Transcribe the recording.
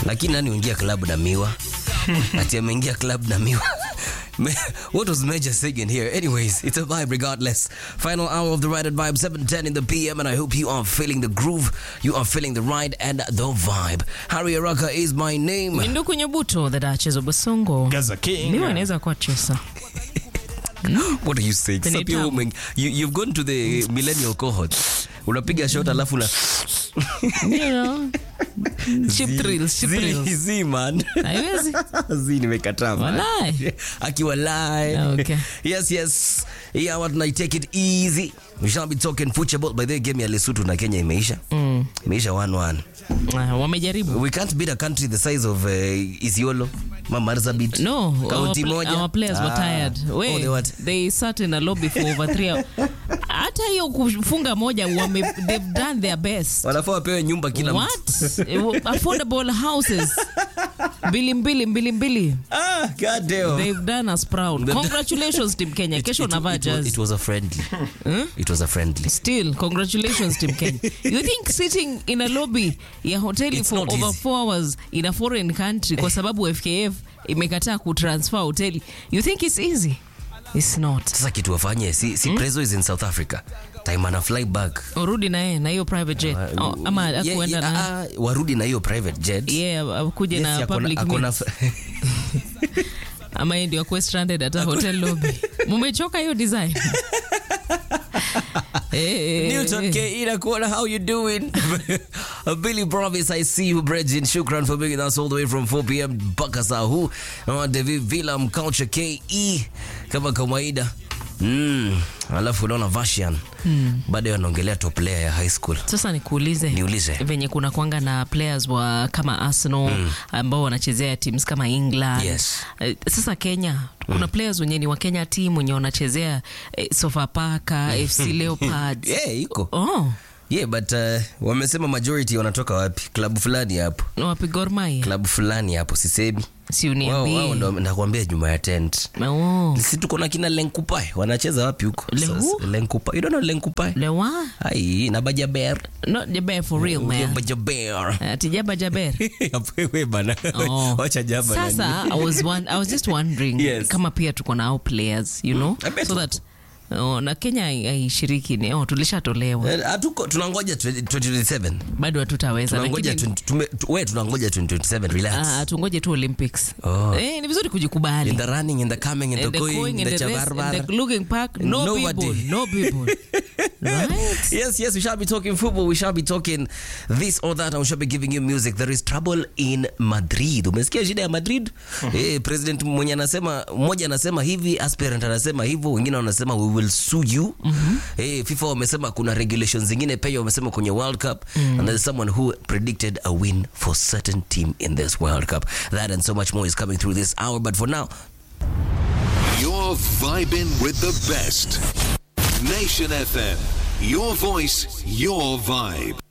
lakini nani uingia club na miwa ati ameingia club na miwa what was Major singing here? Anyways, it's a vibe regardless. Final hour of the Ride and Vibe, 7.10 in the PM, and I hope you are feeling the groove, you are feeling the ride and the vibe. Harry Araka is my name. Minduku Nyabuto, the Duchess of Basongo. Gaza King. Miwa inaweza kuwa chesa. What are you saying? Penye Stop your tamu. woman. You, you've gone to the millennial cohort. Unapiga shot alafu na You know. Chip thrills, chip Zi- thrills. zi, man. Haiwezi. zi nimekataa man. Walai. akiwa live Okay. yes yes yeah what I take it easy we shall be talking football by the way, game ya Lesotho na Kenya imeisha imeisha 1-1 Ah, wamejaribu. we can't beat a country the size of uh, Isiolo Marsabit No, our, Kaunti pl- moja. our players were Ah. tired. Oh, We, they what? they sat in a lobby for over three hours. Hata hiyo kufunga moja wame, they've done their best. wanafaa wapewe nyumba kila mtu What? Eh, Affordable houses. Mbili mbili mbili mbili. ah god damn They've done us proud. The- Congratulations Team Kenya. Kesho it, navaa it, was, jazz. it was a friendly it was a friendly Still, congratulations Team Kenya. You think sitting in a lobby ya hoteli It's for not over easy. four hours in a foreign country kwa sababu FKF imekataa kutransfer hoteli, you think it's easy? It's not. sasa kitu wafanye si, si Prezo is in South Africa time ana fly back Urudi na yeye na hiyo private jet oh, ama Yeah, akuenda yeah, na ah, ah, warudi na hiyo private jet yeah, akuje Yes, na akona- public akona- meet. ama yeye ndio akuwe stranded hata hotel lobby. Mumechoka hiyo design? Eh, eh, Newton eh. K. Inakuona, how you doing? Billy Promise, I see you, Bridget. Shukran for being with us all the way from 4 p.m. mpaka saa huu. Uh, David Villam, Culture KE, kama kawaida. Mm. Alafu unaona Vashian mm. bado anaongelea top player ya high school. Sasa nikuulize, Niulize. venye kuna kwanga na players wa kama Arsenal ambao wanachezea teams kama England. Yes. Eh, Sasa Kenya kuna players wenye ni wa Kenya team wenye wanachezea eh, Sofapaka, FC Leopards. Yeah, iko. Oh, Yeah, but uh, wamesema majority wanatoka wapi? Klabu fulani hapo. na wapi Gor Mahia? Klabu fulani hapo sisemi. Si Wao wao uniambie. ndo nakwambia nyuma ya tent. Oh. Si tuko na kina Lenkupai wanacheza wapi huko? Le who? Sasa, Lenkupai. You don't know Lenkupai? Lewa? Ai, na Bajaber. Not Jaber for real man. Bajaber. Ati Jaba Jaber. Wewe bana. Oh. Wacha jaba Sasa nani. I was one, I was just wondering Yes. kama pia tuko na hao players, you know? I bet So that oh, na Kenya hai- haishiriki ni oh, tulishatolewa. Eh, Hatuko tunangoja 20- 2027. Bado hatutaweza Tunangoja lakini 20 tume- tu- wewe tunangoja 2027 relax. Ah, tungoje tu Olympics. Oh. Eh, ni vizuri kujikubali. In the running, in the coming, in the And the going, going in and the the rest, chabarbar. and the looking back, no Nobody. people, no people. right? Yes, yes, we shall be talking football. We shall be talking this or that, and we shall be giving you music. There is trouble in Madrid. Umesikia shida ya Madrid? Eh, president mwenye anasema mmoja anasema hivi, aspirant anasema hivyo, wengine wanasema we will sue you. Eh, FIFA wamesema kuna regulations zingine pia wamesema kwenye World Cup and there's someone who predicted a win for certain team in this World Cup. That and so much more is coming through this hour, but for now, You're vibing with the best. Nation FM. Your voice, your vibe.